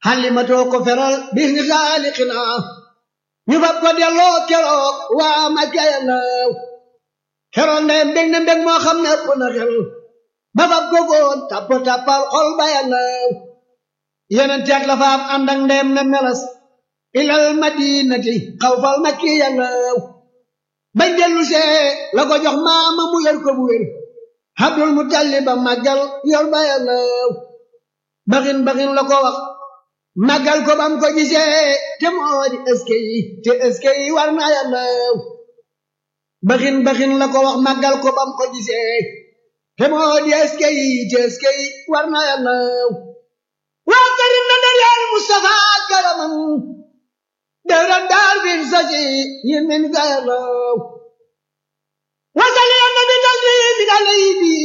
xalimatoo ko feral bis ni xaalixina ñu fab ko delloo keroog waa ma kayalaw keroog ndeyam mbég na mbég moo xam ne ëpp na xel ba fab ko góon tapp tappal xol ba yalaw yeneen teeg la faam ànd ak ndeyam na melas ilal madinati xaw fal makki yalaw bañ dellu see la ko jox maama mu yor ko bu wér Abdul Mutalib ba màggal yor ba yalaw baxin baxin la ko wax màggal ko bam ko gisee te moo di ëske yi te ëske yi war na yàllaw baxin baxin la ko wax màggal ko bam ko gisee te moo di ëske yi te ëske yi war na yàllaw waa karim na daleel Mustafa karamam dëran daar bin sasi yin min ga yàllaw wasali na bi taslim alay bi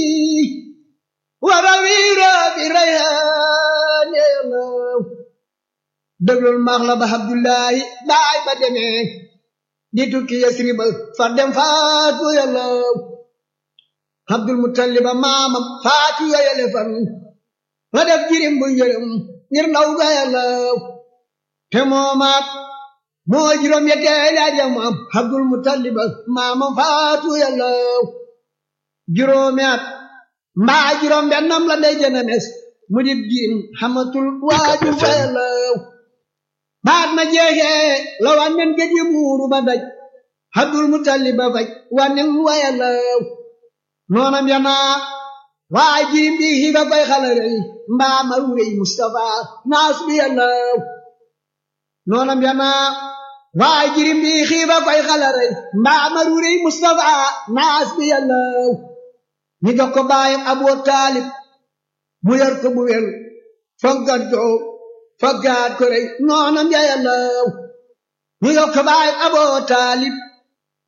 warawiira bi rayaan yàllaw déglul maax la ba Abdullahi baay ba demee di tukki Yasriba far dem faatu yàllaw Abdul Muttaliba maamam faatu yayale fan la def jirim bu yërëm ngir ndaw ga yàllaw te moomaat moo juróom yetteeli at yam am Abdul Muttaliba maamam faatu yàllaw juróomi at mbaa juróom bennam la ndey jëna mes mu dib jiim xamatul waaju fa yàllaw baat ma jeexee la wànnen gëj yi muuru ba daj Abdul Mutalib ba faj wànnen wayalaw noonam yanaa waa jirim bi xiiba koy xalarey mbaa marurey Mustafa naas bi yalaw noonam yanaa waa jirim bi xiiba koy xalarey mbaa marurey Mustafa naas bi yalaw ñi jox ko baayam Abu Taalib mu yor ko bu wel fonkat ko faggaat ko rey noonam ya yàllaw ñu yokk baay aboo taalib